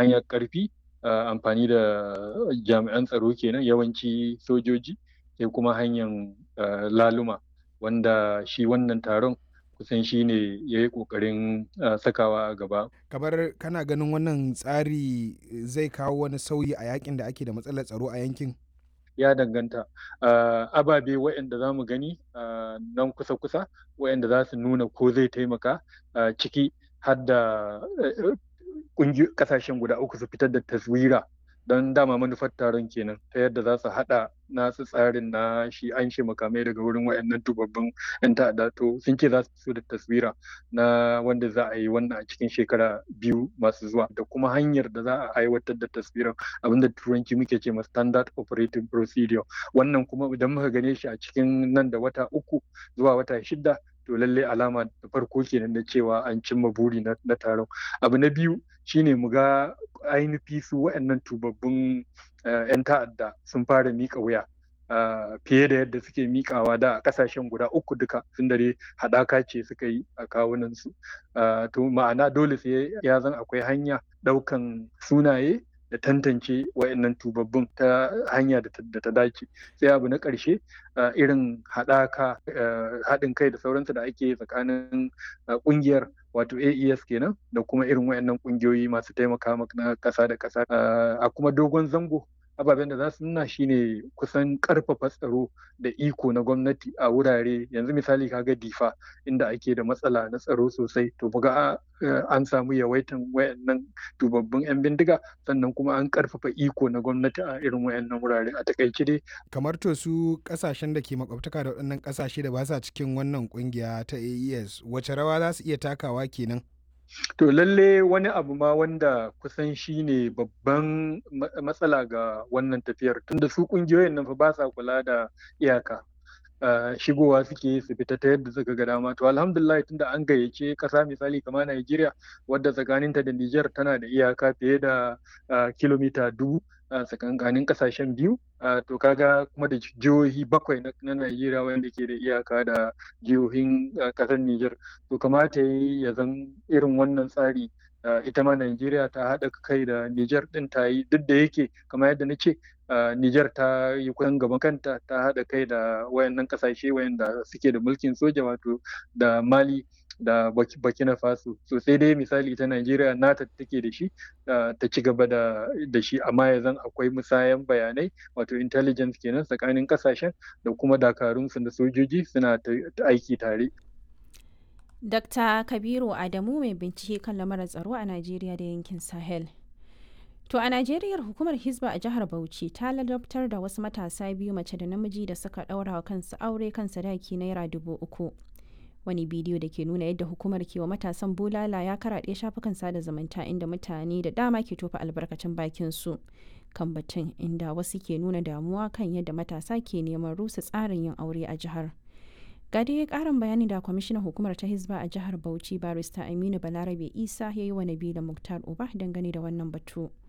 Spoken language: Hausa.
hanyar ƙarfi amfani da jami'an tsaro kenan yawanci sojoji sai kuma hanyar laluma wanda shi wannan taron kusan shi ne ya yi ƙoƙarin sakawa a gaba. kamar kana ganin wannan tsari zai kawo wani sauyi a yakin da ake da matsalar tsaro a yankin ya danganta ababe waɗanda za mu gani nan kusa-kusa waɗanda za su nuna ko zai taimaka ciki har da ƙasashen guda uku su fitar da taswira don dama manufar taron kenan ta yadda za su haɗa nasu tsarin na shi an shi makamai daga wurin wayannan tubabbin yan ta'adda to sun ce za su fito da taswira na wanda za a yi wannan a cikin shekara biyu masu zuwa da kuma hanyar da za a aiwatar da taswirar abinda turanci muke ce ma standard operating procedure wannan kuma idan muka gane shi a cikin nan da wata uku zuwa wata shida to lallai alama da farko kenan da cewa an cimma buri na taron abu na biyu shine mu ga ainihi su waɗannan tubabbun 'yan ta'adda sun fara miƙa wuya fiye da yadda suke miƙawa da a ƙasashen guda uku duka sun dare haɗaka ce suka yi a kawunansu to ma'ana dole sai ya zan akwai hanya ɗaukan sunaye da tantance wayannan tubabbun ta hanya da ta dace sai abu na ƙarshe irin haɗaka haɗin kai da sauransu da ake tsakanin ƙungiyar wato AES kenan da kuma irin wayannan ƙungiyoyi masu taimaka na ƙasa da ƙasa a kuma dogon zango ababen da za su nuna shine kusan karfafa tsaro da iko na gwamnati a wurare yanzu misali kaga difa inda ake da matsala na tsaro sosai to buga an samu yawaitan wayannan dubabbin yan bindiga sannan kuma an karfafa iko na gwamnati a irin wayannan wurare a takaice dai kamar to su kasashen da ke makwabtaka da waɗannan kasashe da ba sa cikin wannan kungiya ta AES wace rawa za su iya takawa kenan To lalle wani abu ma wanda kusan shi ne babban matsala ga wannan tafiyar tunda su kungiyoyin nan fa ba sa kula da iyaka. Uh, shigowa suke su fita ta yadda suka ga dama to alhamdulillah tunda an gayyace kasa misali kamar Najeriya wadda tsakaninta da Niger tana da iyaka fiye da uh, kilomita dubu a tsakankanin kasashen biyu to kaga kuma da jihohi bakwai na Najeriya wanda ke da iyaka da jihohin kasar Nijar to kamata ya zan irin wannan tsari ita ma Najeriya ta haɗa kai da Nijar ɗin ta yi duk da yake kamar yadda na ce Nijar ta yi kusan gaban kanta ta haɗa kai da wayannan kasashe wayanda suke da mulkin soja wato da Mali da Burkina Faso so sai dai misali ta Najeriya nata take da shi ta ci gaba da shi amma ya zan akwai musayan bayanai wato intelligence kenan tsakanin kasashen da kuma dakarunsu da sojoji suna aiki tare. Dr. Kabiru Adamu mai bincike kan lamarin tsaro a Najeriya da yankin Sahel. To a Najeriya hukumar Hizba a jihar Bauchi ta ladabtar da wasu matasa biyu mace da namiji da suka ɗaura wa kansu aure kan sadaki naira dubu uku. wani bidiyo da ke nuna yadda hukumar ke wa matasan bulala ya karaɗe shafukan sada zumunta inda mutane da dama ke tofa albarkacin bakin su kan batun inda wasu ke nuna damuwa kan yadda matasa ke neman rusa tsarin yin aure a jihar ga dai karin bayani da kwamishinan hukumar ta hizba a jihar bauchi barista aminu balarabe isa ya yi wa nabila muktar uba dangane da wannan batu